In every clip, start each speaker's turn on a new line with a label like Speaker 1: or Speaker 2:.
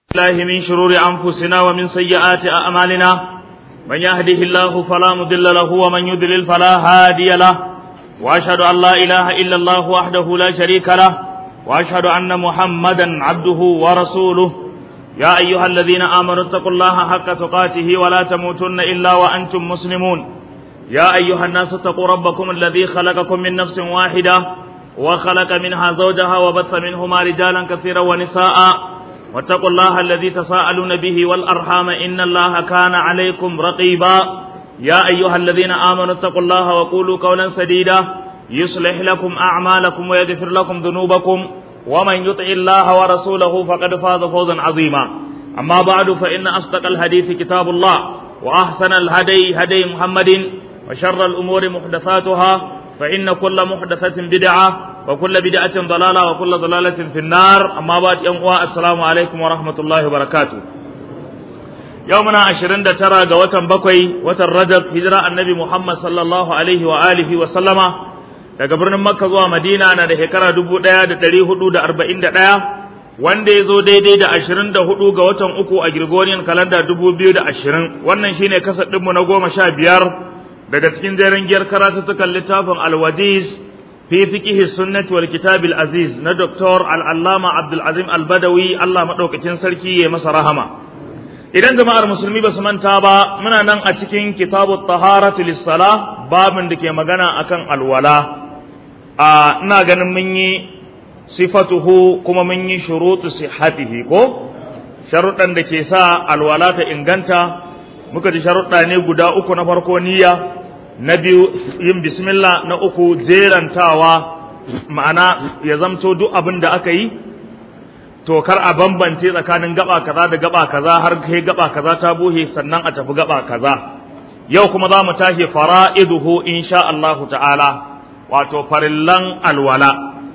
Speaker 1: الله من شرور أنفسنا ومن سيئات أعمالنا من يهده الله فلا مضل له ومن يضلل فلا هادي له وأشهد أن لا إله إلا الله وحده لا شريك له وأشهد أن محمدا عبده ورسوله يا أيها الذين آمنوا اتقوا الله حق تقاته ولا تموتن إلا وأنتم مسلمون يا أيها الناس اتقوا ربكم الذي خلقكم من نفس واحدة وخلق منها زوجها وبث منهما رجالا كثيرا ونساء واتقوا الله الذي تساءلون به والأرحام إن الله كان عليكم رقيبا يا أيها الذين آمنوا اتقوا الله وقولوا قولا سديدا يصلح لكم أعمالكم ويغفر لكم ذنوبكم ومن يطع الله ورسوله فقد فاز فوزا عظيما أما بعد فإن أصدق الحديث كتاب الله وأحسن الهدي هدي محمد وشر الأمور محدثاتها فإن كل محدثة بدعة وكل بدعة ضلالة وكل ضلالة في النار أما بعد يوم السلام عليكم ورحمة الله وبركاته يومنا عشرين ترى قوة بكوي وتر رجب هجرة النبي محمد صلى الله عليه وآله وسلم daga birnin Makka zuwa Madina na da shekara dubu ɗaya da ɗari hudu da arba'in da ɗaya wanda ya zo daidai da ashirin da hudu ga watan uku a Gregorian kalanda dubu biyu da ashirin wannan shine kasar ɗinmu na goma sha biyar daga cikin jerin giyar karatuttukan littafin alwajiz fi fiqihi sunnati wal kitabil aziz na Dr. al-allama Abdul Azim al-Badawi Allah madaukakin sarki ya masa rahama idan jama'ar musulmi ba su manta ba muna nan a cikin kitabut taharati lis-salah babin da ke magana akan alwala a ina ganin mun yi sifatuhu kuma mun yi shurutu sihhatihi ko sharuɗan da ke sa alwala ta inganta muka ji sharuɗa ne guda uku na farko niyya na biyu yin bismillah na uku jerantawa ma'ana ya zamto duk abin da aka yi to kar a bambance tsakanin gaba kaza da gaba kaza har kai gaba kaza ta buhe sannan a tafi gaba kaza yau kuma za mu tashi fara'iduhu insha Allahu ta'ala wato farillan alwala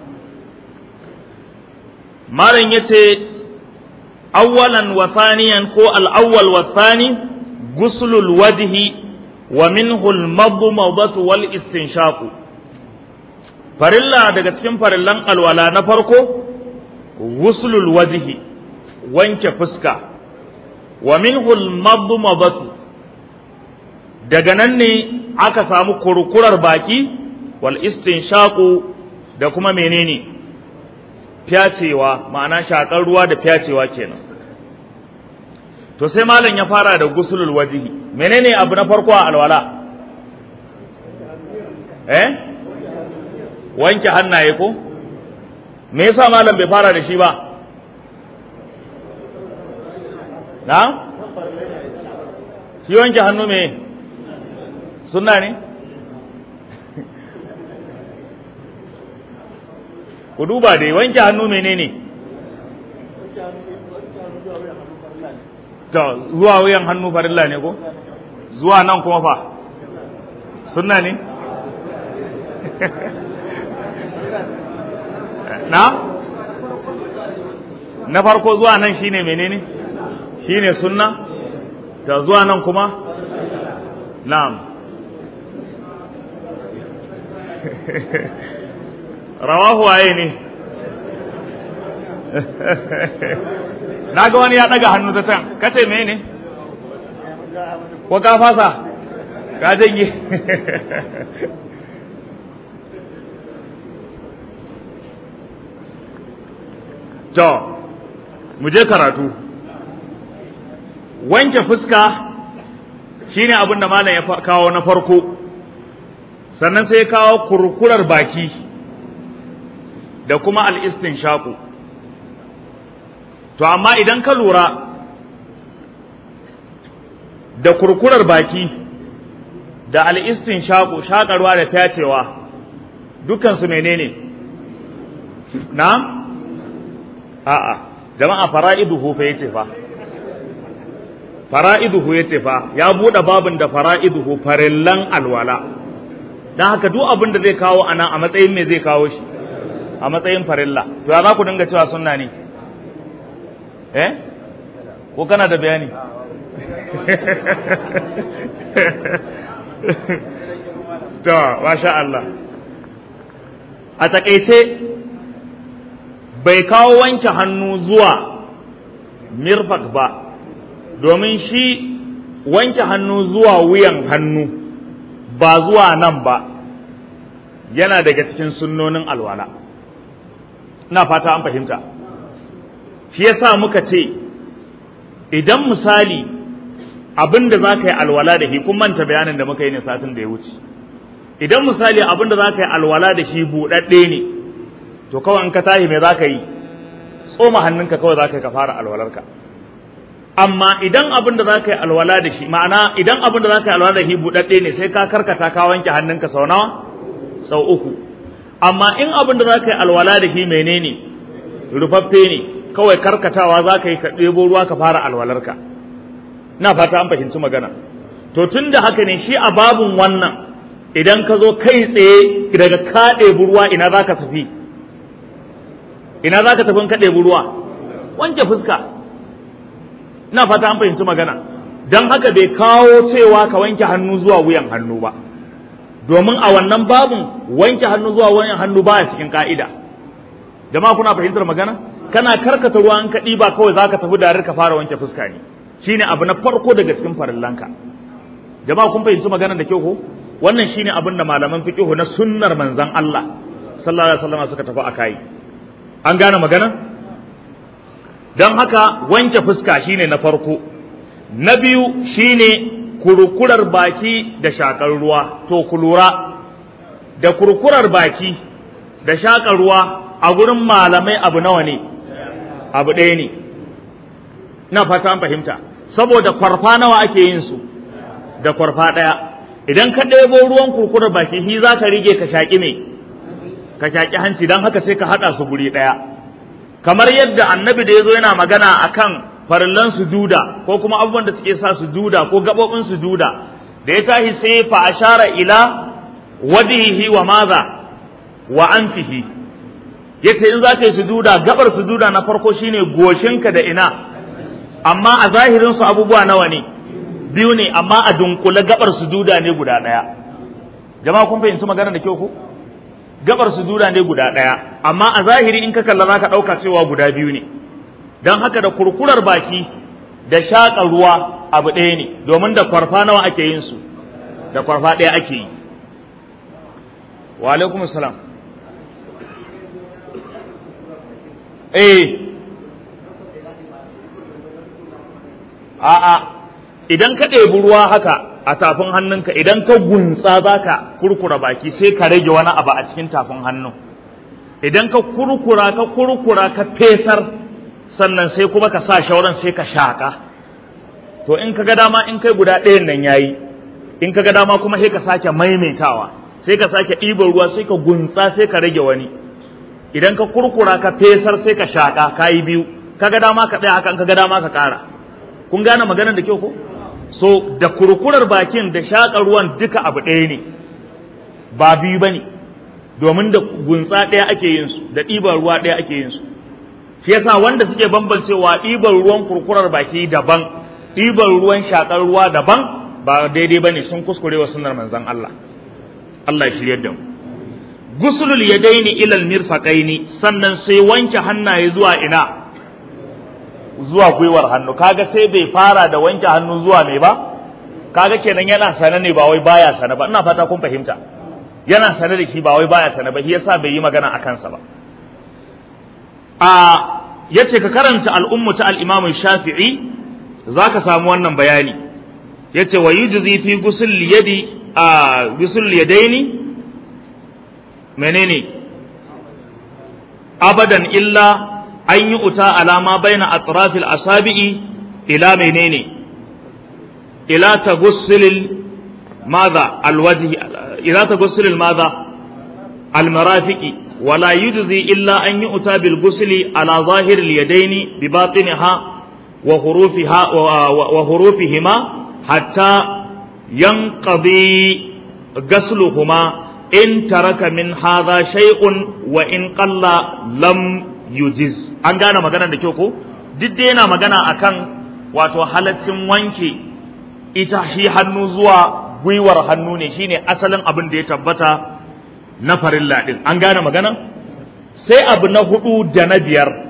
Speaker 1: malam yace awwalan wa thaniyan ko al-awwal wa thani guslul wajhi wa minhu al-madmadatu wal istinshaq farilla daga cikin farillan alwala na farko guslul wajhi wanke fuska wa minhu al-madmadatu daga nan ne aka samu kurkurar baki wal istinshaqu da kuma menene fyacewa ma'ana shakar ruwa da fyacewa kenan to sai malam ya fara da gusulul wajihi menene abu na farko a alwala eh wanke hannaye ko me yasa malam bai fara da shi ba na shi wanke hannu me sunna ne ku duba dai wanke hannu menene to zuwa wuyan hannu farilla ne ko zuwa nan kuma fa sunna ne na na farko zuwa nan shine menene shine sunna ta zuwa nan kuma na'am rawahu waye ne na ga wani ya daga hannu ta can kace me ne ko ka fasa ka janye to mu je karatu wanke fuska shine abin da malam ya kawo na farko sannan sai ya kawo kurkurar baki da kuma al'istin shaku to amma idan ka lura da kurkurar baki da al'istin shaku shakarwa da fyacewa dukansu menene na? a'a jama'a fara'iduhu fa yace fa fara'iduhu yace fa ya buɗe babin da fara'iduhu farillan alwala don haka duk abin da zai kawo anan a matsayin me zai kawo shi a matsayin farilla to ya za ku dinga cewa sunna ne eh ko kana da bayani to masha Allah a takaice bai kawo wanke hannu zuwa mirfak ba domin shi wanke hannu zuwa wuyan hannu ba zuwa nan ba yana daga cikin sunnonin alwala ina fata an fahimta shi yasa muka ce idan misali abin da za ka yi alwala da shi kun manta bayanin da muka yi ne satin da ya wuce idan misali abin da za ka yi alwala da shi buɗaɗɗe ne to kawai in ka tashi me za ka yi tsoma hannunka kawai za ka yi ka fara alwalarka amma idan abin da za ka yi alwala da shi ma'ana idan abin da za ka yi alwala da shi buɗaɗɗe ne sai ka karkata ka wanke hannunka sau nawa sau uku amma in abin da za ka yi alwala da shi menene rufaffe ne kawai karkatawa za ka yi ka ɗebo ruwa ka fara alwalarka na fata an fahimci magana to tun da haka ne shi a babun wannan idan ka zo kai tsaye daga ka ɗebi ruwa ina za ka tafi ina za ka tafi in ka ɗebi ruwa wanke fuska ina fata an fahimci magana don haka bai kawo cewa ka wanke hannu zuwa wuyan hannu ba domin a wannan babun wanke hannu zuwa wuyan hannu ba cikin ka'ida jama'a kuna fahimtar magana kana karkata ruwa in ka ɗiba kawai za ka tafi da ka fara wanke fuska ne shine abu na farko daga cikin farillanka jama'a kun fahimci maganar da kyau ko wannan shine abin da malaman fiqh na sunnar manzon Allah sallallahu alaihi wasallam suka tafi akai an gane magana don haka wanke fuska shine na farko na biyu shine kurkurar baki da shakar ruwa to ku lura da kurkurar baki da shakar ruwa a gurin malamai abu nawa ne abu ɗaya ne na fata an fahimta saboda kwarfa nawa ake yin su da kwarfa ɗaya idan ka ɗebo ruwan kurkurar baki shi za ka rige ka shaƙi me ka shaƙi hanci don haka sai ka haɗa su guri ɗaya kamar yadda annabi da ya zo yana magana akan farillan sujuda ko kuma abubuwan da suke sa sujuda ko gaɓoɓin sujuda da ya tashi sai fa ashara ila wadihi wa maza wa anfihi yace in za ka yi sujuda gabar sujuda na farko shine goshinka da ina amma a zahirin su abubuwa nawa ne biyu ne amma a dunkule gabar sujuda ne guda ɗaya jama'a kun fahimci magana da kyau ko gabar sujuda ne guda ɗaya amma a zahiri in ka kalla za ka ɗauka cewa guda biyu ne don haka da kurkurar baki da shaƙa ruwa abu ɗaya ne domin da kwarfa nawa ake yin su da kwarfa ɗaya ake yi wa alaikum salam eh a'a idan ka ɗebi ruwa haka a tafin hannunka idan ka gunsa za ka kurkura baki sai ka rage wani abu a cikin tafin hannun idan ka kurkura ka kurkura ka fesar sannan sai kuma ka sa shauran sai ka shaƙa to in ka ga dama in kai guda ɗayan nan yayi in ka ga dama kuma sai ka sake maimaitawa sai ka sake ɗiban ruwa sai ka gunsa sai ka rage wani idan ka kurkura ka fesar sai ka shaƙa ka yi biyu ka ga dama ka tsaya haka in ka ga dama ka ƙara kun gane maganar da kyau ko so da kurkurar bakin da shaƙa ruwan duka abu ɗaya ne ba biyu ba ne domin da gunsa ɗaya ake yin su da ɗiban ruwa ɗaya ake yin su shi yasa wanda suke bambancewa ɗiban ruwan kurkurar baki daban ɗiban ruwan shaƙar ruwa daban ba daidai ba ne sun kuskure wa sunnar manzon Allah Allah ya shiryar da mu gusulul yadaini ilal mirfaqaini sannan sai wanke hannaye zuwa ina zuwa gwiwar hannu kaga sai bai fara da wanke hannu zuwa mai ba kaga kenan yana sane ne ba wai baya sane ba ina fata kun fahimta yana sane da shi ba wai baya sane ba shi yasa bai yi magana a kansa ba a yace ka karanta al'ummu ta al-Imam Shafi'i zaka samu wannan bayani yace wa yujzi fi ghusl yadi a ghusl yadaini menene abadan illa an yi uta alama baina atrafil asabi'i ila menene ila tagussilil madha alwajhi ila tagussilil madha almarafiqi wala yujzi illa an yi uta bil gusli ala zahiril yadaini bi batiniha wa hurufiha wa hurufihima hatta yanqadi gasluhuma in taraka min hadha shay'un wa in qalla lam yujiz an gane maganar da kyau ko duk dai yana magana akan wato halaccin wanke ita shi hannu zuwa gwiwar hannu ne shine asalin abin da ya tabbata na farilla din an gane magana sai abu na hudu da na biyar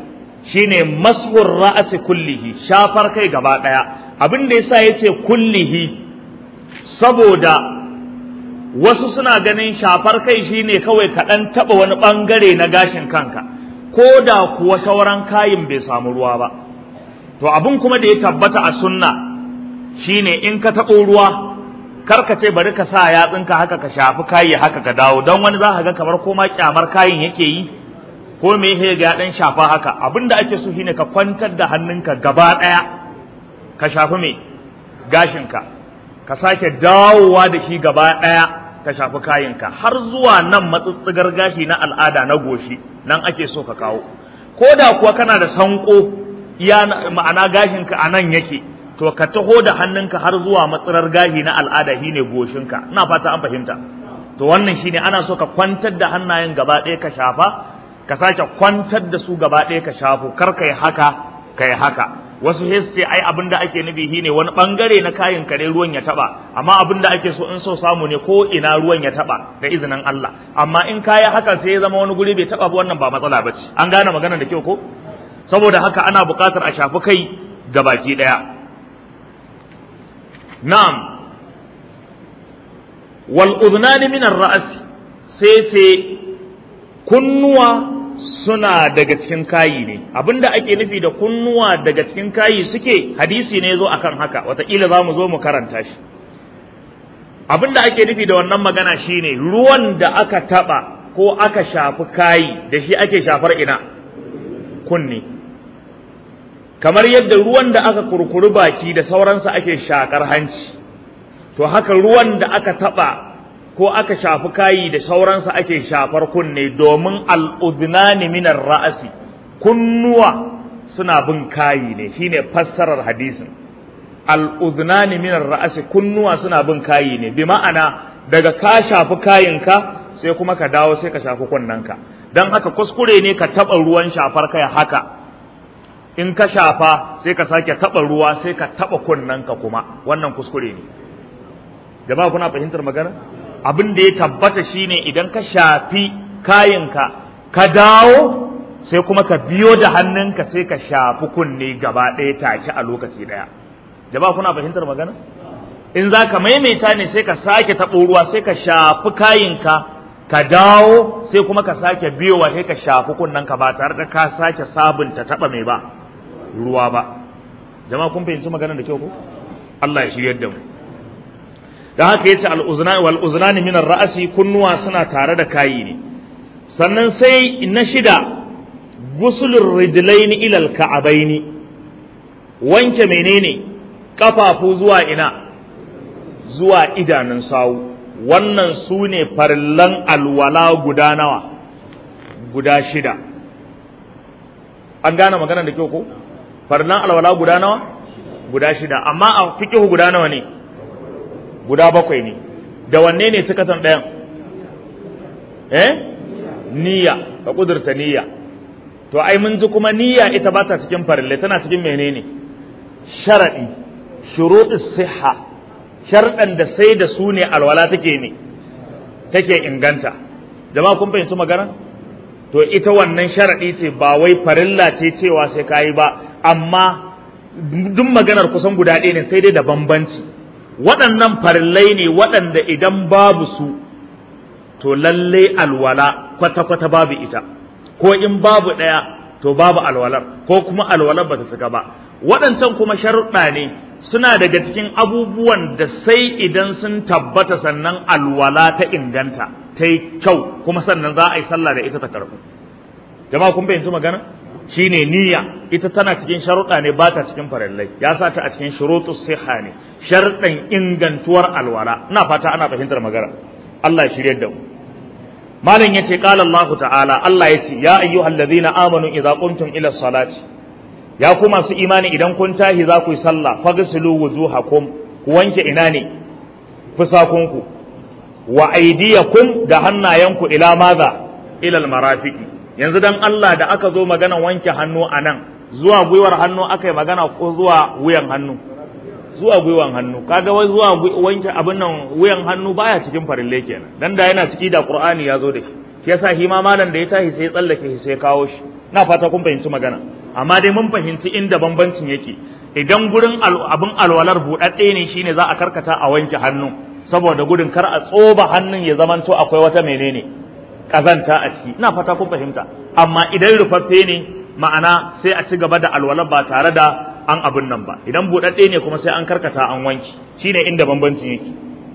Speaker 1: shine mashur ra'asi kullihi shafar kai gaba daya abin da yasa yace kullihi saboda wasu suna ganin shafar kai shine kawai kaɗan taɓa wani ɓangare na gashin kanka ko da kuwa sauran kayin bai samu ruwa ba to abin kuma da ya tabbata a sunna shine in ka taɓo ruwa kar ka ce bari ka sa yatsunka haka ka shafi kayi haka ka dawo don wani za ka ga kamar koma kyamar kayin yake yi ko me yake ga dan shafa haka abin da ake so shine ka kwantar da hannunka gaba ɗaya ka shafi me gashinka ka sake dawowa da shi gaba ɗaya ka shafi kayanka har zuwa nan matsatsigar gashi na al'ada na goshi nan ake so ka kawo ko da kuwa kana da sanko iya ma'ana gashinka a nan yake to ka taho da hannunka har zuwa matsirar gashi na al'ada shine goshinka ina fata an fahimta to wannan shine ana so ka kwantar da hannayen gaba ɗaya ka shafa ka sake kwantar da su gaba ɗaya ka shafo kar kai haka kai haka wasu sai ce ai abin da ake nufi shine wani bangare na kayan kare ruwan ya taba amma abin da ake so in so samu ne ko ina ruwan ya taba da izinin Allah amma in kaya haka sai ya zama wani guri bai taba ba wannan ba matsala bace an gane magana da kyau ko saboda haka ana buƙatar a shafi kai ga baki daya na'am wal udnani min ar-ra's sai ce kunnuwa suna daga cikin kayi ne abinda ake nufi da kunnuwa daga cikin kayi suke hadisi ne zo akan haka wataƙila za mu zo mu karanta shi abinda ake nufi da wannan magana shine ruwan da aka taɓa ko aka shafi kayi da shi ake shafar ina kunni kamar yadda ruwan da aka kurkuri baki da sauransa ake shakar hanci to haka ruwan da aka taɓa ko aka shafi kayi da sauransa ake shafar kunne domin al'udnani minar ra'asi kunnuwa suna bin kayi ne shine fassarar hadisin al'udnani minar ra'asi kunnuwa suna bin kayi ne bi ma'ana daga ka shafi kayinka sai kuma ka dawo sai ka shafi kunnanka don haka kuskure ne ka taɓa ruwan shafar kai haka in ka shafa sai ka sake taɓa ruwa sai ka taɓa kunnanka kuma wannan kuskure ne jama'a kuna fahimtar magana abin da ya tabbata shine idan ka shafi kayinka ka dawo sai kuma ka biyo da hannunka sai ka shafi kunne gaba ɗaya take a lokaci ɗaya jama'a kuna fahimtar magana in za ka maimaita ne sai ka sake taɓo ruwa sai ka shafi kayinka ka dawo sai kuma ka sake biyowa sai ka shafi kunnenka ba tare da ka sake sabunta taɓa mai ba ruwa ba jama'a kun fahimci maganar da kyau ko Allah ya shiryar da mu da haka yace al-uznan wal uznani min ar-ra'si kunnuwa suna tare da kayi ne sannan sai na shida gusulur rijlaini ila al-ka'abaini wanke menene kafafu zuwa ina zuwa idanun sawu wannan su ne farillan alwala guda nawa guda shida an gane maganar da kyau ko farillan alwala guda nawa guda shida amma a fikihu guda nawa ne guda bakwai ne da wanne ne cikatan ɗayan eh niyya ka kudurta niyya to ai mun ji kuma niyya ita ba ta cikin farille tana cikin menene sharadi shuruɗus siha sharɗan da sai da su ne alwala take ne take inganta jama'a kun fahimci magana to ita wannan sharadi ce ba wai farilla ce cewa sai kayi ba amma duk maganar kusan guda ɗaya ne sai dai da bambanci waɗannan farillai ne waɗanda idan babu su to lalle alwala kwata-kwata babu ita ko in babu ɗaya to babu alwalar ko kuma alwalar ba ta cika ba waɗancan kuma sharuɗa ne suna daga cikin abubuwan da sai idan sun tabbata sannan alwala ta inganta ta yi kyau kuma sannan za a yi sallah da ita ta karɓu jama'a kun fahimci magana shine niyya ita tana cikin sharuɗa ne ba ta cikin farillai ya sa ta a cikin shurutus siha ne sharuɗan ingantuwar alwala ina fata ana fahimtar magana Allah ya shirye da mu malam yace qala Allah ta'ala Allah yace ya ayyuhallazina amanu idza qumtum ila salati ya ku masu imani idan kun tahi za ku yi sallah fagsilu wujuhakum ku wanke ina ne fusakunku wa aydiyakum da hannayenku ila maza ila almarafiqi yanzu dan Allah da aka zo magana wanke hannu anan zuwa gwiwar hannu aka yi magana ko zuwa wuyan hannu zuwa gwiwan hannu kaga wai zuwa wanke abin nan wuyan hannu baya cikin farille kenan dan da yana ciki da qur'ani ya zo da shi shi yasa shi ma malam da ya tashi sai ya tsallake shi sai ya kawo shi na fata kun fahimci magana amma dai mun fahimci inda bambancin yake idan gurin abin alwalar buɗaɗɗe ne shine za a karkata a wanke hannu saboda gudun kar a tsoba hannun ya zamanto akwai wata menene kazanta a ciki ina fata kun fahimta amma idan rufaffe ne ma'ana sai a ci gaba da alwalar ba tare da an abin nan ba idan buɗaɗɗe ne kuma sai an karkata an wanki shine inda bambancin yake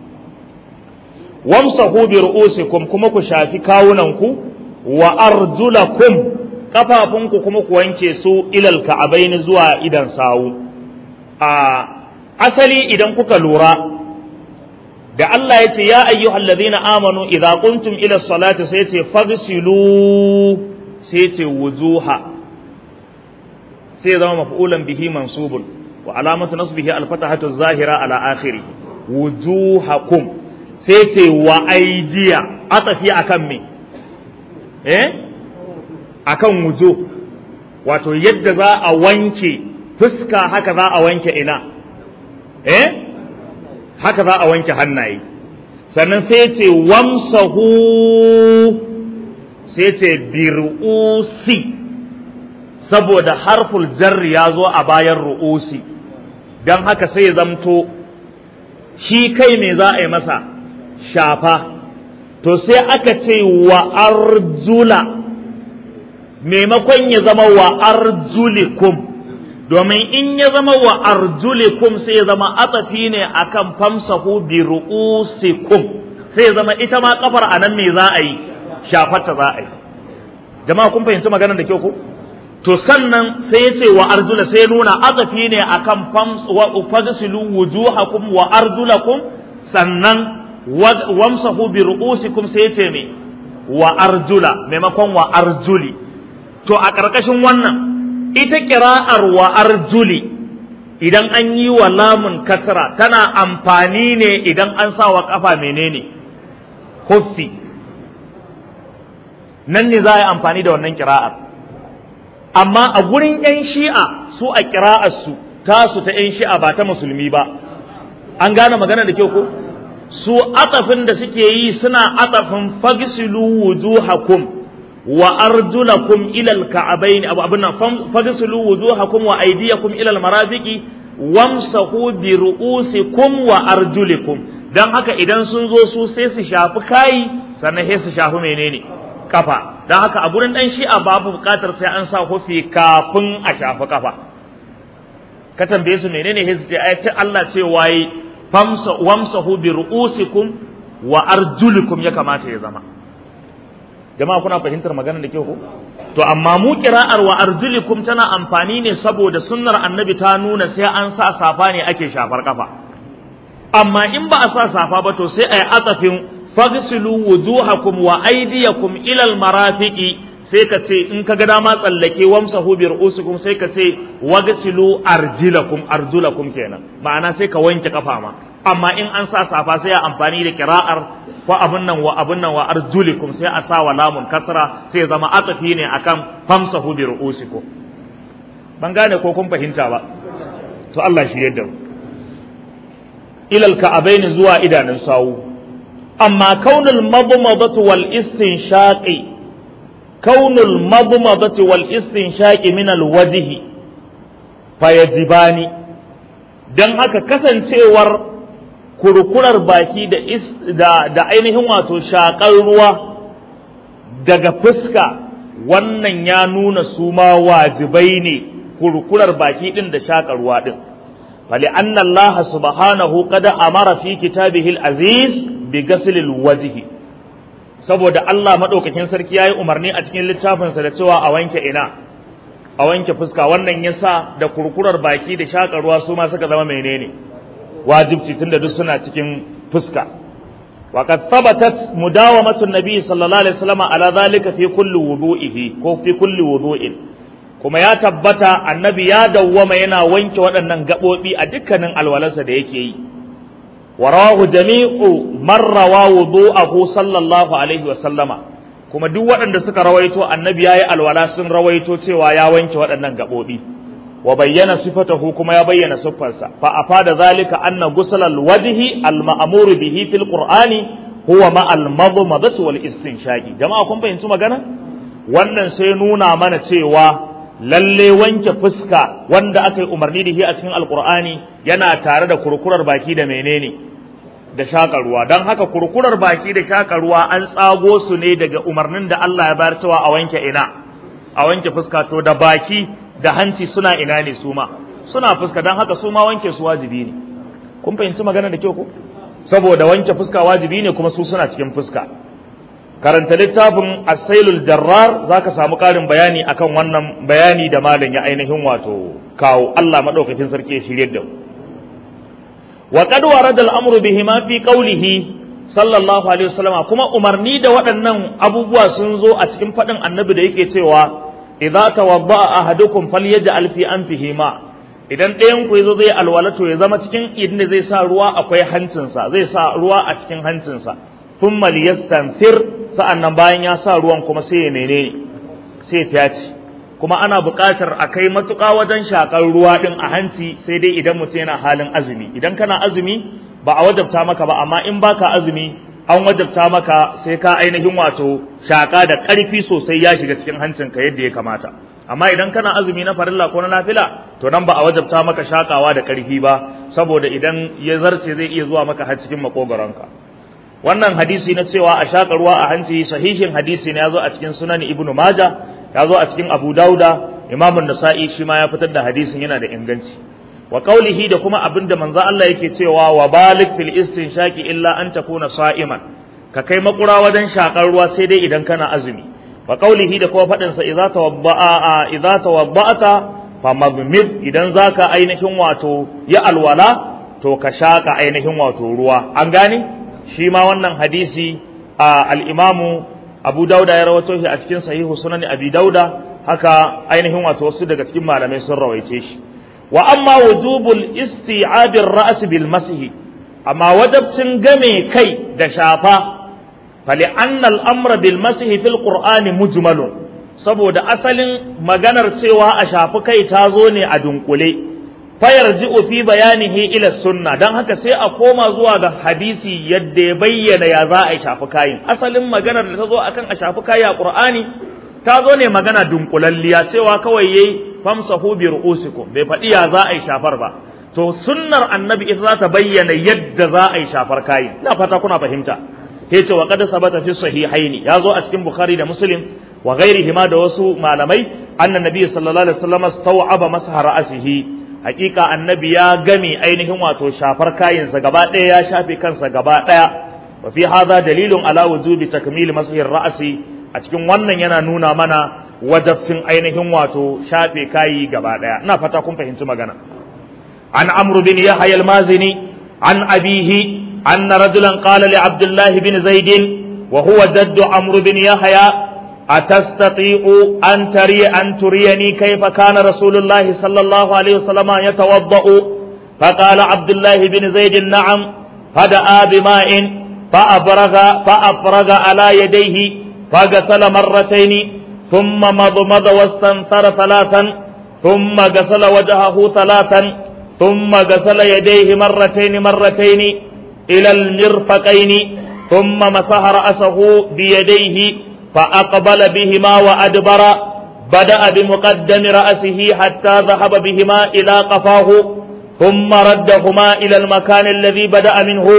Speaker 1: wamsahu bi ru'usikum kuma ku shafi kawunanku wa arjulakum kafafunku kuma ku wanke su ilal ka'abaini zuwa idan sawu a asali idan kuka lura da Allah ya ce ya ayyuhal ladhina amanu idza qumtum ila salati sai ce fagsilu sai ce wujuha sai zama maf'ulan bihi mansubun wa alamatu nasbihi al-fatahatu zahira ala akhirih wujuhakum sai ce wa aidiya atafi akan me eh akan wujo wato yadda za a wanke fuska haka za a wanke ina eh haka za a wanke hannaye sannan sai ce wamsahu sai ce bir'usi saboda harful jarri ya zo a bayan ru'usi don haka sai ya zamto shi kai me za a yi masa shafa to sai aka ce wa arjula maimakon ya zama wa arjulikum domin in ya zama wa arjulikum sai ya zama atafi ne akan famsahu bi ru'usikum sai ya zama ita ma kafar anan me za a yi shafarta za a yi jama'a kun fahimci maganar da kyau ko to sannan sai ya ce wa arjula sai nuna atafi ne akan fams wa fagsilu wujuhakum wa arjulakum sannan wamsahu bi ru'usikum sai ya ce me wa arjula maimakon wa arjuli to a ƙarƙashin wannan ita ƙira'ar wa arjuli idan an yi wa lamun kasra tana amfani ne idan an sa wa ƙafa menene huffi nan ne za a yi amfani da wannan ƙira'ar amma a gurin 'yan shi'a su a ƙira'arsu tasu ta 'yan shi'a ba ta musulmi ba an gane magana da kyau ko su atafin da suke yi suna atafin fagsilu wujuhakum wa arjulakum ila alka'abain abu abin nan fagsilu wujuhakum wa aydiyakum ila almarafiqi wamsahu bi ru'usikum wa arjulikum dan haka idan sun zo su sai su shafi kai sannan sai su shafi menene kafa dan haka a gurin dan shi'a babu bukatar sai an sa hufi kafin a shafi kafa ka tambaye su menene sai su ce ai ce Allah ce waye famsa wamsahu bi ru'usikum wa arjulikum ya kamata ya zama jama'a kuna fahimtar maganar da ke ko to amma mu kira'ar wa arjulikum tana amfani ne saboda sunnar annabi ta nuna sai an sa safa ne ake shafar kafa amma in ba a sa safa ba to sai a yi atafin fagsilu wujuhakum wa aydiyakum ila almarafiqi sai ka ce in ka ga dama tsallake wamsahu bi ru'usikum sai ka ce wagsilu arjilakum arjulakum kenan ma'ana sai ka wanke kafa ma amma in an sa safa sai a amfani da kira'ar ko abun nan wa abun nan wa arjulikum sai a sa wa lamun kasra sai zama atafi ne akan famsahu bi ru'usikum ban gane ko kun fahimta ba to Allah shi yadda ilal ka'abain zuwa idanun sawu amma kaunul madmadatu wal istinshaqi kaunul madmadatu wal istinshaqi min al wajhi fayajibani dan haka kasancewar kurkurar baki da, da, da ainihin wato shaƙar ruwa daga fuska wannan ya nuna su ma wajibai ne kurkurar baki ɗin da shaƙar ruwa ɗin فلأن الله سبحانه قد أمر في كتابه العزيز بغسل الوجه saboda Allah madaukakin sarki yayi umarni a cikin littafinsa da cewa a wanke ina a wanke fuska wannan yasa da kurkurar baki da shakar ruwa su ma suka zama menene wajibci tunda duk suna cikin fuska wa qad thabatat mudawamatu an-nabi sallallahu alaihi wasallam ala dhalika fi kulli wudu'ihi ko fi kulli wudu'in kuma ya tabbata annabi ya dawwama yana wanke waɗannan gaɓoɓi a dukkanin alwalarsa da yake yi wa rawahu jami'u man rawa wudu'ahu sallallahu alaihi wa sallama kuma duk waɗanda suka rawaito annabi yayi alwala sun rawaito cewa ya wanke waɗannan gaɓoɓi wa bayyana sifatahu kuma ya bayyana siffarsa fa afada zalika anna ghusl alwajhi alma'muru bihi fil qur'ani huwa ma'al madmadati wal istinshaqi jama'a kun fahimci magana wannan sai nuna mana cewa lalle wanke fuska wanda aka yi umarni da shi a cikin alqur'ani yana tare da kurkurar baki da menene da shaƙa ruwa don haka kurkurar baki da shaƙa ruwa an tsago su ne daga umarnin da Allah ya bayar cewa a wanke ina a wanke fuska to da baki da hanci suna ina ne su ma suna fuska don haka su ma wanke su wajibi ne kun fahimci magana da kyau ko saboda wanke fuska wajibi ne kuma su suna cikin fuska karanta littafin asailul jarrar zaka samu ƙarin bayani akan wannan bayani da malam ya ainihin wato kawo Allah madaukakin sarki ya shirye da mu وقد ورد الامر بهما في قوله صلى الله عليه وسلم kuma umarni da waɗannan abubuwa sun zo a cikin faɗin annabi da yake cewa idza tawadda'a ahadukum falyaj'al fi anfihi ma idan ɗayan ku yazo zai alwala to ya zama cikin inda zai sa ruwa akwai hancinsa zai sa ruwa a cikin hancinsa thumma liyastanfir sa'annan bayan ya sa ruwan kuma sai ya menene sai ya fyaci kuma ana buƙatar a kai matuƙa wajen shaƙar ruwa ɗin a hanci sai dai idan mutum yana halin azumi idan kana azumi ba a wajabta maka ba amma in baka azumi an wajabta maka sai ka ainihin wato shaƙa da ƙarfi sosai ya shiga cikin hancinka yadda ya kamata amma idan kana azumi na farilla ko na nafila to nan ba a wajabta maka shaƙawa da ƙarfi ba saboda idan ya zarce zai iya zuwa maka har cikin makogaronka wannan hadisi na cewa a shaƙa ruwa a hanci sahihin hadisi ne ya zo a cikin sunan ibnu maja ya zo a cikin abu dauda imamun nasa'i shi ma ya fitar da hadisin yana da inganci wa qaulihi da kuma abinda manzo Allah yake cewa wa balik fil istinshaqi illa an takuna sa'iman ka kai makura wajen shakar ruwa sai dai idan kana azumi wa qaulihi da kuma fadin sa idza tawadda'a idza tawadda'ata famadmid idan zaka ainihin wato ya alwala to ka shaka ainihin wato ruwa an gane shi ma wannan hadisi al-imamu Abu Dauda ya rawato shi a cikin sahihu sunan Abi Dauda haka ainihin wato wasu daga cikin malamai sun rawaice shi wa amma wujubul isti'abir ra's bil masih amma wajabcin game kai da shafa fali annal amra bil masih fil qur'ani mujmalun saboda asalin maganar cewa a shafi kai ta zo ne a dunkule fayarji'u fi bayanihi ila sunna dan haka sai a koma zuwa ga hadisi yadda ya bayyana ya za a shafi kayin asalin maganar da ta zo akan a shafi kayi a qur'ani ta zo ne magana dunkulalliya cewa kawai yayi famsahu bi ru'usikum bai faɗi ya za a yi shafar ba to sunnar annabi ita za ta bayyana yadda za a yi shafar kayin ina fata kuna fahimta ya ce wa qad sabata fi sahihaini ya zo a cikin bukhari da muslim wa ghairihima da wasu malamai anna nabiy sallallahu alaihi wasallam staw'aba masaha ra'sihi hakika annabi ya gami ainihin wato shafar kayinsa gaba ɗaya ya shafe kansa gaba ɗaya wa fi hadha dalilun ala wujubi takmil masahir ra'si a cikin wannan yana nuna mana wajabcin ainihin wato shafe kayi gaba ɗaya ina fata kun fahimci magana an amru bin yahya al-mazini an abihi anna rajulan qala li abdullah bin zaid wa huwa jaddu amru bin yahya أتستطيع أن تري أن تريني كيف كان رسول الله صلى الله عليه وسلم يتوضأ فقال عبد الله بن زيد نعم فدعا بماء فأفرغ فأفرغ على يديه فغسل مرتين ثم مضمض واستنثر ثلاثا ثم غسل وجهه ثلاثا ثم غسل يديه مرتين مرتين إلى المرفقين ثم مسح رأسه بيديه فأقبل بهما وأدبر بدأ بمقدم رأسه حتى ذهب بهما إلى قفاه ثم ردهما إلى المكان الذي بدأ منه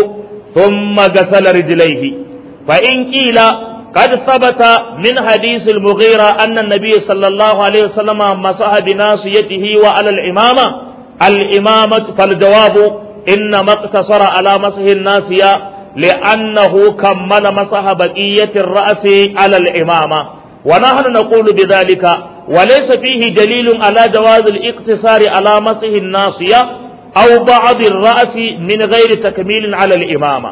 Speaker 1: ثم غسل رجليه فإن قيل قد ثبت من حديث المغيرة أن النبي صلى الله عليه وسلم مسح بناصيته وعلى الإمامة الإمامة فالجواب إنما اقتصر على مسح الناصية لأنه كمل مسح بقية الرأس على الإمامة ونحن نقول بذلك وليس فيه دليل على جواز الاقتصار على مسح الناصية أو بعض الرأس من غير تكميل على الإمامة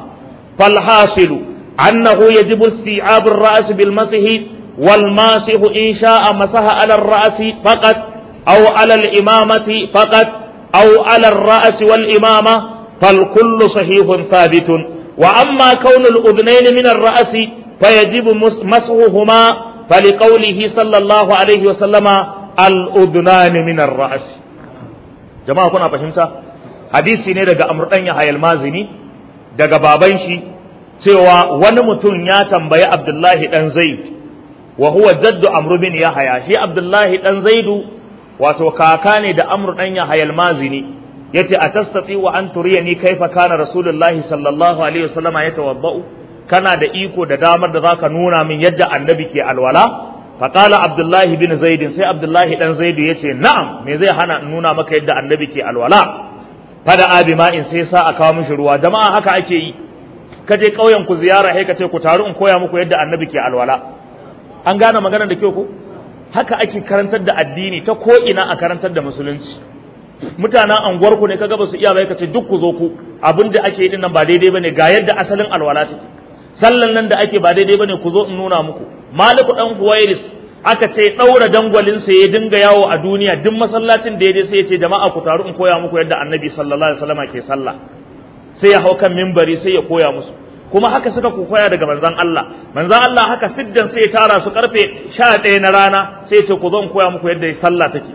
Speaker 1: فالحاصل أنه يجب استيعاب الرأس بالمسح والماسح إن شاء مسح على الرأس فقط أو على الإمامة فقط أو على الرأس والإمامة فالكل صحيح ثابت وأما كون الأذنين من الرأس فيجب مسحهما فلقوله صلى الله عليه وسلم الأذنان من الرأس جماعة كنا فهمتا حديثي ne daga Amr dan Yahya al-Mazini daga baban shi cewa wani mutum ya tambayi Abdullahi dan Zaid wa huwa jaddu Amr bin Yahya shi Abdullahi dan Zaidu wato kaka ne da Amr dan Yahya al-Mazini yace atastati wa an turiyani kaifa kana Rasulullahi sallallahu alaihi wasallam yatawaddau kana da iko da damar da zaka nuna min yadda annabi ke alwala faqala Abdullahi bin Zaid sai Abdullahi dan Zaidu yace na'am me zai hana in nuna maka yadda annabi ke alwala fada abi ma'in sai sa a kawo mishi ruwa jama'a haka ake yi ka je ƙauyen ku ziyara sai ka ce ku taru in koya muku yadda annabi ke alwala an gane magana da kyau ko haka ake karantar da addini ta ko ina a karantar da musulunci mutanen anguwar ku ne kaga ba su iya bai ka ce duk ku zo ku abin da ake yi din nan ba daidai bane ga yadda asalin alwala take sallan nan da ake ba daidai bane ku zo in nuna muku maliku dan huwairis aka ce ɗaura dangwalinsa ya dinga yawo a duniya duk masallacin da ya je sai ya ce jama'a ku taru in koya muku yadda annabi sallallahu alaihi wasallam ke sallah sai ya hau kan mimbari sai ya koya musu kuma haka suka koya daga manzon Allah manzon Allah haka siddan sai ya tara su karfe 11 na rana sai ya ce ku zo in koya muku yadda sallah take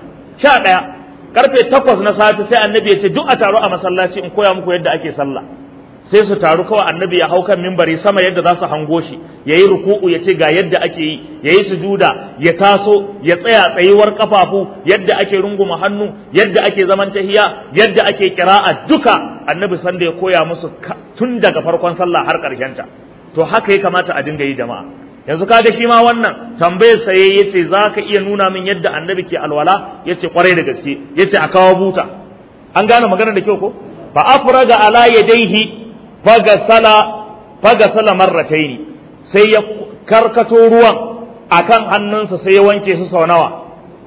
Speaker 1: 11 karfe 8 na safe sai annabi ya ce duk a taru a masallaci in koya muku yadda ake sallah sai su taru kawai annabi ya hau kan mimbari sama yadda za su hango shi ya yi ruku'u ya ce ga yadda ake yi ya yi sujuda ya taso ya tsaya tsayuwar kafafu yadda ake runguma hannu yadda ake zaman tahiya yadda ake kira'a duka annabi sanda ya koya musu tun daga farkon sallah har ta to haka ya kamata a dinga yi jama'a yanzu kaga shi ma wannan tambayar sa yayi yace zaka iya nuna min yadda annabi ke alwala yace kwarai da gaske yace a kawo buta an gane magana da kyau ko fa afraga ala yadayhi fagasala fagasala marrataini sai ya karkato ruwan akan hannunsa sai ya wanke su sau nawa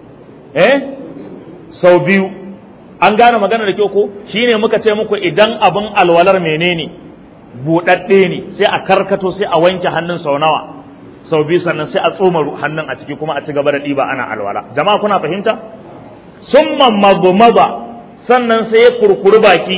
Speaker 1: eh sau biyu an gane magana da kyau ko shine muka ce muku idan abin alwalar menene buɗaɗɗe ne sai a karkato sai a wanke hannun sau nawa sau biyu sannan sai a tsoma hannun a ciki kuma a ci gaba da ɗiba ana alwala jama'a kuna fahimta summa magmaza sannan sai ya kurkuri baki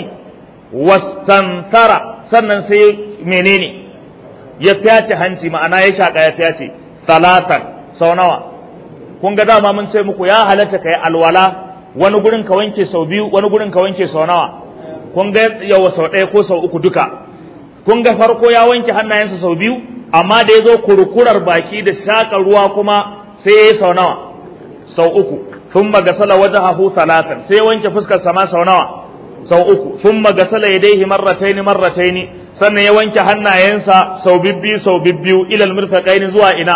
Speaker 1: wastantara sannan sai menene ya fyace hanci ma'ana ya shaka ya fyace salatan sau nawa kun ga dama mun ce muku ya halatta kai alwala wani gurin ka wanke sau biyu wani gurin ka wanke sau nawa kun ga yawa sau ɗaya ko sau uku duka kun ga farko ya wanke hannayensa sau biyu amma da ya zo kurkurar baki da shaka ruwa kuma sai ya yi sau nawa sau uku sun magasala wajahahu salatan sai ya wanke fuskar sama sau nawa sau uku sun magasala ya daihi marrataini marrataini sannan ya wanke hannayensa sau bibbi sau bibbiyu ilal mirfaqaini zuwa ina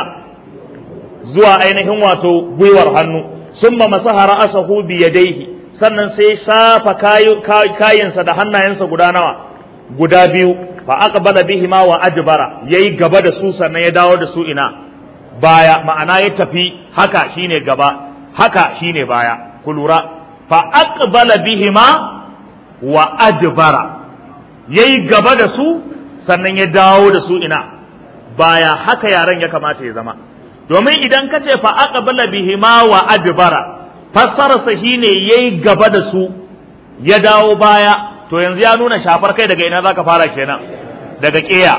Speaker 1: zuwa ainihin wato gwiwar hannu sun ma masaha ra'asahu bi yadaihi sannan sai shafa kayansa da hannayensa guda nawa guda biyu fa aqbala bihima wa adbara yayi gaba da su sannan ya dawo da su ina baya ma'ana ya tafi haka shine gaba haka shine baya ku lura fa aqbala bihima wa adbara yayi gaba da su sannan ya dawo da su ina baya haka yaran ya kamata ya zama domin idan ka ce fa aqbala bihima wa adbara fassararsa shine yayi gaba da su ya dawo baya to yanzu ya nuna shafar kai daga ina zaka fara kenan daga ƙeya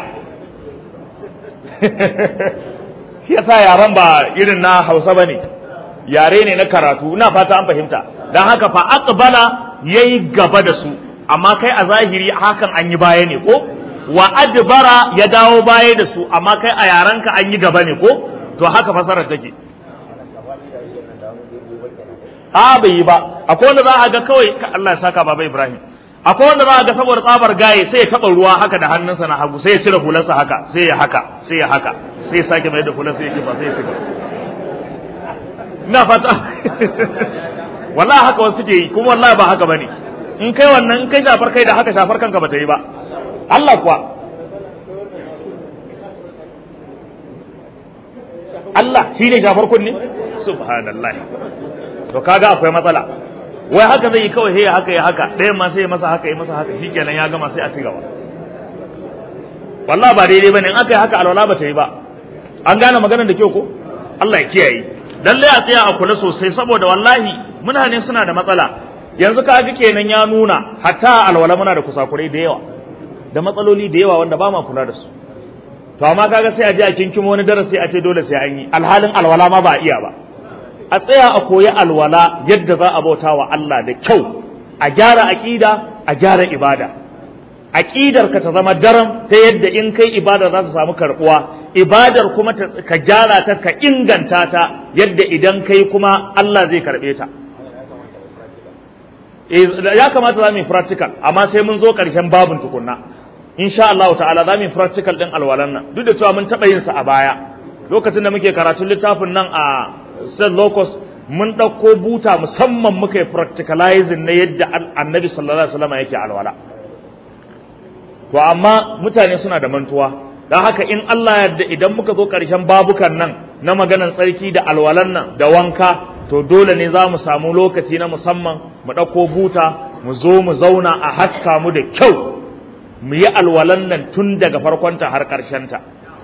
Speaker 1: shi yasa yaran ba irin na Hausa bane yare ne na karatu ina fata an fahimta dan haka fa aqbala yayi gaba da su amma kai a zahiri hakan an yi baya ne ko wa adbara ya dawo baya da su amma kai a yaranka an yi gaba ne ko to haka fasarar take a bai yi ba akwai wanda za a ga kawai Allah ya saka baba Ibrahim akwai wanda za a ga saboda tsabar gaye sai ya taba ruwa haka da hannunsa na hagu sai ya cire hularsa haka sai ya haka sai ya haka sai ya sake mai da hular sai ya kifa sai ya cika ina fata wallahi haka wasu suke yi kuma wallahi ba haka bane in kai wannan in kai shafar kai da haka shafar kanka bata yi ba Allah kuwa Allah shi ne shafar kunne subhanallah to kaga akwai matsala wai haka zai yi kawai sai haka ya haka ɗayan ma sai ya masa haka ya masa haka shikenan ya gama sai a ci gaba wallahi ba daidai bane in aka yi haka alwala ba ta yi ba an gane maganar da kyau ko Allah ya kiyaye lalle a tsaya a kula sosai saboda wallahi mutane suna da matsala yanzu ka ga kenan ya nuna hatta alwala muna da kusakurai da yawa da matsaloli da yawa wanda ba ma kula da su to amma kaga sai a je a kinkimo wani darasi a ce dole sai an yi alhalin alwala ma ba a iya ba a tsaya a koyi alwala yadda za a bauta wa Allah da kyau a gyara aqida a gyara ibada aqidar ka ta zama daram ta yadda in kai ibada za ta samu karbuwa ibadar kuma ka gyara ta ka inganta ta yadda idan kai kuma Allah zai karbe ta ya kamata za mu yi practical amma sai mun zo ƙarshen babin tukunna insha Allah ta'ala za mu yi practical din alwalan nan duk da cewa mun taɓa yin sa a baya lokacin da muke karatun littafin nan a St. Locus mun ɗauko buta musamman muka yi practicalizing na yadda annabi sallallahu alaihi wasallam yake alwala to amma mutane suna da mantuwa don haka in Allah yadda idan muka zo ƙarshen babukan nan na maganan tsarki da alwalan nan da wanka to dole ne za mu samu lokaci na musamman mu ɗauko buta mu zo mu zauna a haska mu da kyau mu yi alwalan nan tun daga farkonta har ta.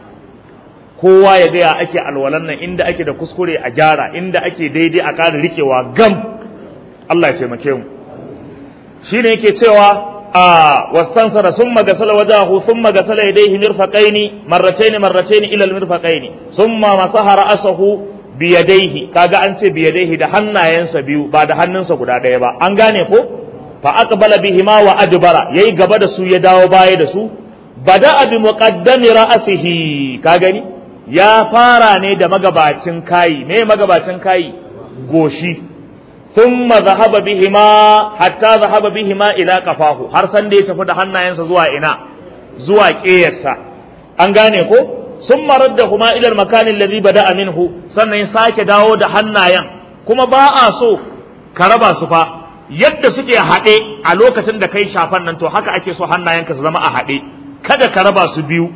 Speaker 1: kowa ya gaya ake alwalan nan inda ake da kuskure a gyara inda ake daidai a ƙara riƙewa gam Allah ya taimake mu shine yake cewa a wastansara summa gasala wajahu thumma gasala yadayhi mirfaqaini marratayn marratayn ila almirfaqaini thumma masaha ra'sahu biyadaihi kaga an ce biyadaihi da hannayensa biyu ba da hannunsa guda ɗaya ba an gane ko fa aqbala bihima wa adbara yayi gaba da su ya dawo baya da su bada bi muqaddami ra'sihi ka gani ya fara ne da magabacin kayi me magabacin kayi goshi thumma dhahaba bihima hatta dhahaba bihima ila qafahu har san da ya tafi da hannayensa zuwa ina zuwa ƙeyarsa an gane ko sun marar da kuma ilar makanin ladhi bada minhu sannan sake dawo da hannayen kuma ba a so ka raba su fa yadda suke haɗe a lokacin da kai shafan nan to haka ake so hannayenka su zama a haɗe kada ka raba su biyu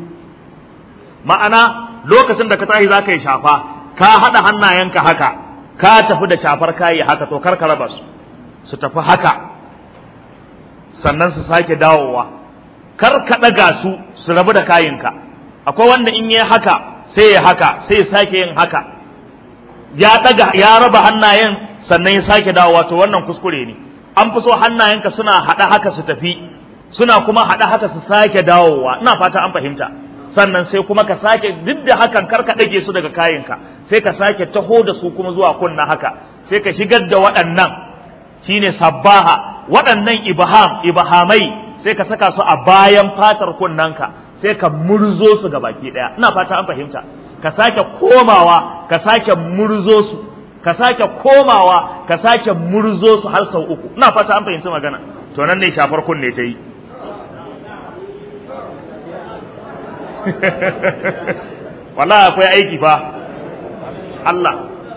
Speaker 1: ma'ana lokacin da ka tashi za ka yi shafa ka haɗa hannayenka haka ka tafi da shafar kayi haka to kar ka raba su su tafi haka sannan su sake dawowa kar ka ɗaga su su rabu da kayinka akwai wanda in yi haka sai ya haka sai ya sake yin haka ya daga ya raba hannayen sannan ya sake dawowa to wannan kuskure ne an fi so hannayenka suna haɗa haka su tafi suna kuma haɗa haka su sake dawowa ina fata an fahimta sannan sai kuma ka sake duk da hakan kar ka ɗage su daga kayanka sai ka sake taho da su kuma zuwa kunna haka sai ka shigar da waɗannan shine sabbaha waɗannan ibham ibhamai sai ka saka su a bayan fatar kunnanka sai ka murzo su ga baki daya ina fata an fahimta ka sake komawa ka sake murzo su ka sake komawa ka sake murzo su har sau uku ina fata an fahimci magana to nan ne shafar kunne ta yi wallahi akwai aiki fa Allah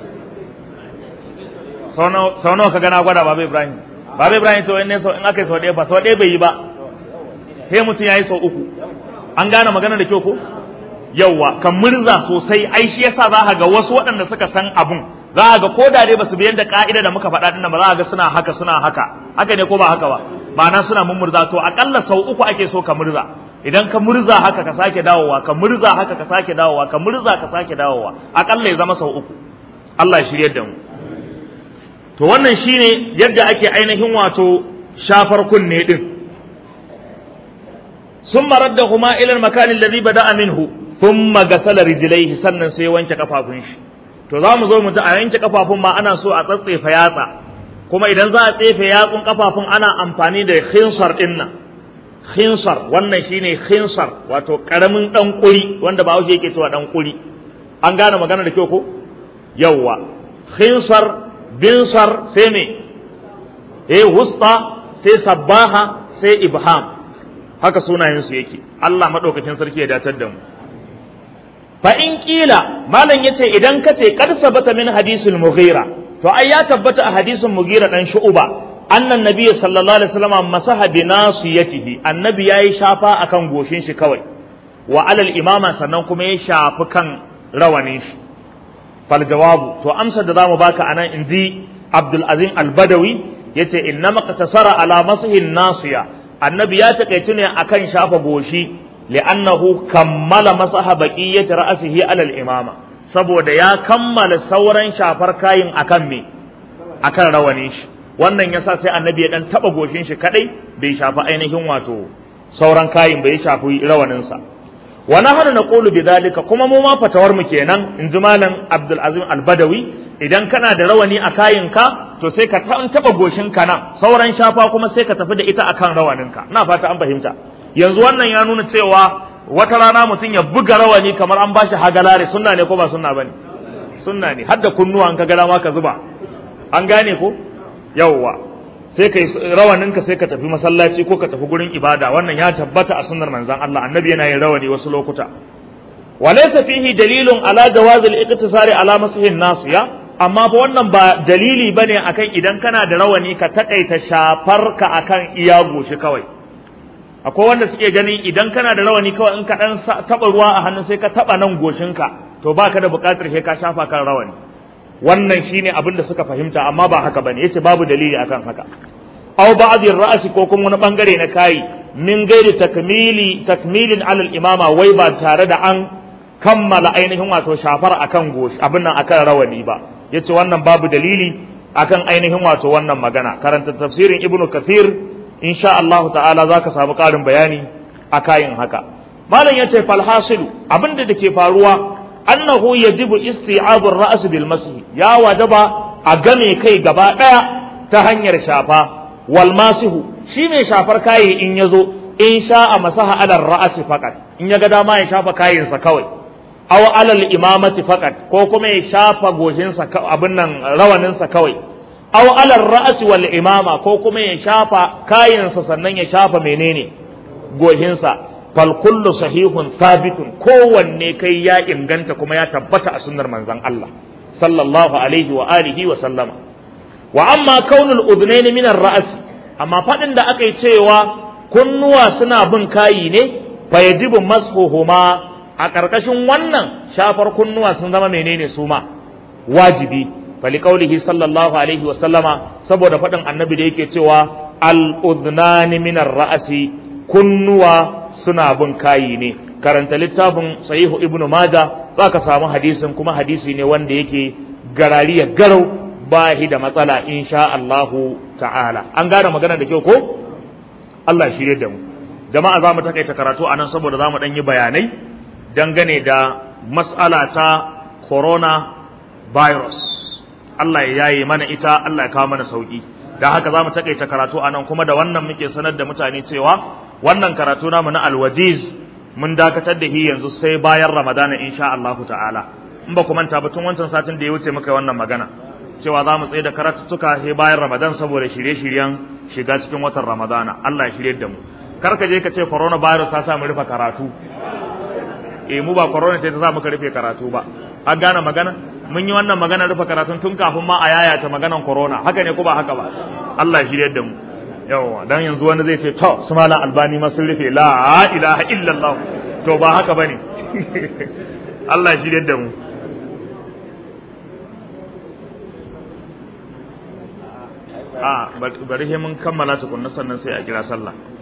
Speaker 1: sau nawa ka gana gwada baba Ibrahim baba Ibrahim to in ne sau in aka yi sau ɗaya ba sau ɗaya bai yi ba sai mutum ya yi sau uku an gane magana da kyau ko yauwa kan murza sosai ai shi yasa za ka ga wasu waɗanda suka san abun za ka ga ko da dai basu bi yanda ka'ida da muka faɗa dinnan ba za ka ga suna haka suna haka haka ne ko ba haka ba ma'ana suna mummurza to akalla sau uku ake so ka murza idan ka murza haka ka sake dawowa ka murza haka ka sake dawowa ka murza ka sake dawowa akalla ya zama sau uku Allah ya shiryar da mu to wannan shine yadda ake ainihin wato shafar kunne din ثم ردهما إلى المكان الذي بدأ منه ثم غسل رجليه sannan sai wanke kafafun shi to za mu zo mu ta a yanke kafafun ma ana so a tsatsefa yatsa kuma idan za a tsefe yatsun kafafun ana amfani da khinsar din nan khinsar wannan shine khinsar wato karamin dan kuri wanda ba yake cewa dan kuri an gane magana da kyau ko yawwa khinsar binsar sai me eh wusta sai sabbaha sai ibham haka sunayensu yake Allah maɗaukakin sarki ya datar da mu fa in kila malam yace idan kace kad sabata min hadisul mughira to ai ya tabbata a hadisin mughira dan shu'ba annan nabiyyi sallallahu alaihi wasallam masaha bi nasiyatihi annabi yayi shafa akan goshin shi kawai wa alal imama sannan kuma ya shafi kan rawanin shi fal jawabu to amsar da zamu baka anan inji Abdul Azim Al-Badawi yace innama qatasara ala masahin nasiya annabi ya takaitu ne akan shafa goshi li'annahu kammala masaha baqiyati ra'sihi alal imama saboda ya kammala sauran shafar kayin akan me akan rawani shi wannan yasa sai annabi ya dan taba goshin shi kadai bai shafi ainihin wato sauran kayin bai shafi rawanin sa wa nahnu naqulu bidhalika kuma mu ma fatawar mu kenan in ji malam Abdul Azim Al-Badawi idan kana da rawani a kayinka to sai ka taba goshin ka nan sauran shafa kuma sai ka tafi da ita akan rawaninka ina fata an fahimta yanzu wannan ya nuna cewa wata rana mutum ya buga rawani kamar an bashi hagalare sunna ne ko ba sunna bane sunna ne har da kunnuwa an ka ga dama ka zuba an gane ko yawwa sai kai rawaninka sai ka tafi masallaci ko ka tafi gurin ibada wannan ya tabbata a sunnar manzon Allah annabi yana yin rawani wasu lokuta walaysa fihi dalilun ala jawazil iqtisari ala masihin nasiya amma fa wannan ba dalili bane akan idan kana da rawani ka takaita shafar ka akan iya goshi kawai akwai wanda suke ganin idan kana da rawani kawai in ka dan taba ruwa a hannu sai ka taba nan goshinka to baka da bukatar sai ka shafa kan rawani wannan shine abin da suka fahimta amma ba haka bane yace babu dalili akan haka aw ba'dhi ra'si ko kuma wani bangare na kai min gairi takmili takmilin alal imama wai ba tare da an kammala ainihin wato shafar akan goshi abin nan akan rawani ba yace wannan babu dalili akan ainihin wato wannan magana karanta tafsirin ibnu kathir insha Allah ta'ala zaka samu karin bayani akayin haka malam yace fal hasilu abinda dake faruwa annahu yajibu isti'abu ar-ra's bil masih ya wajaba a game kai gaba daya ta hanyar shafa wal masihu shi mai shafar kayi in yazo in sha'a masaha ala ar-ra's faqat in ya ga dama ya shafa kayinsa kawai aw alal imamati faqat ko kuma ya shafa goshinsa abin nan rawaninsa kawai aw alal ra's wal imama ko kuma ya shafa kayinsa sannan ya shafa menene goshinsa fal kullu sahihun thabitun kowanne kai ya inganta kuma ya tabbata a sunnar manzon Allah sallallahu alaihi wa alihi wa sallama wa amma kaunul udnaini min ar-ra's amma fadin da aka yi cewa kunnuwa suna bin kayi ne fa yajibu mashuhuma a ƙarƙashin wannan shafar kunnuwa sun zama menene su ma wajibi fali qaulihi sallallahu alaihi wa sallama saboda faɗin annabi da yake cewa al udnani min ar-ra'si kunnuwa suna bin kayi ne karanta littafin sahihu ibnu maja zaka samu hadisin kuma hadisi ne wanda yake garariya garau bahi da matsala insha Allahu ta'ala an gane magana da kyau ko Allah shirye da mu jama'a za mu takaita karatu anan saboda za mu ɗan yi bayanai dangane da mas'ala ta corona virus Allah ya yaye mana ita Allah ya kawo mana sauki da haka za mu takaita karatu anan kuma da wannan muke sanar da mutane cewa wannan karatu namu na alwajiz mun dakatar da shi yanzu sai bayan ramadana insha Allah ta'ala in ba ku manta ba tun wancan satin da ya wuce muka yi wannan magana cewa za mu tsaye da karatuttuka sai bayan ramadan saboda shirye-shiryen shiga cikin watan ramadana Allah ya shirye da mu kar ka je ka ce coronavirus ta sa mu rufe karatu eh mu ba corona ce ta sa muka rufe karatu ba an gane magana mun yi wannan magana rufe karatun tun kafin ma a yayata maganan corona haka ne ko ba haka ba Allah ya shirye da mu yawa dan yanzu wani zai ce to su malam albani ma sun rufe la ilaha illallah to ba haka bane Allah ya shirye da mu a bari mun kammala tukunna sannan sai a kira sallah